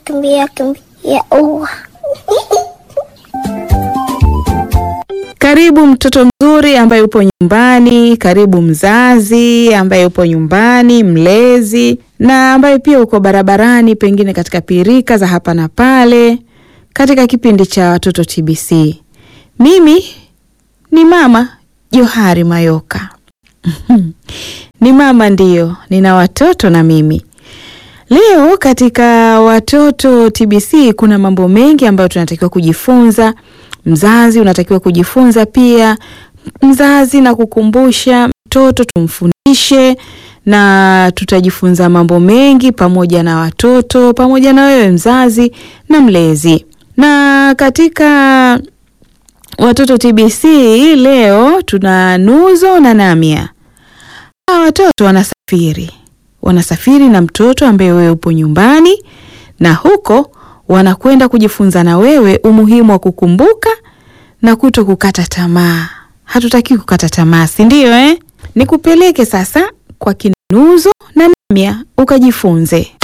kimbia kimbia ua. Karibu mtoto mzuri ambaye upo nyumbani, karibu mzazi ambaye upo nyumbani, mlezi na ambaye pia uko barabarani, pengine katika pirika za hapa na pale, katika kipindi cha watoto TBC. Mimi ni mama Johari Mayoka. Ni mama ndiyo, nina watoto na mimi. Leo katika watoto TBC kuna mambo mengi ambayo tunatakiwa kujifunza. Mzazi unatakiwa kujifunza pia, mzazi na kukumbusha mtoto tumfundishe, na tutajifunza mambo mengi pamoja na watoto, pamoja na wewe mzazi na mlezi. Na katika watoto TBC leo tuna Nuzo na Namia. Hawa watoto wanasafiri, wanasafiri na mtoto ambaye wewe upo nyumbani, na huko wanakwenda kujifunza na wewe umuhimu wa kukumbuka na kuto kukata tamaa. Hatutaki kukata tamaa, si ndio eh? Nikupeleke sasa kwa kina Nuzo na Namia ukajifunze.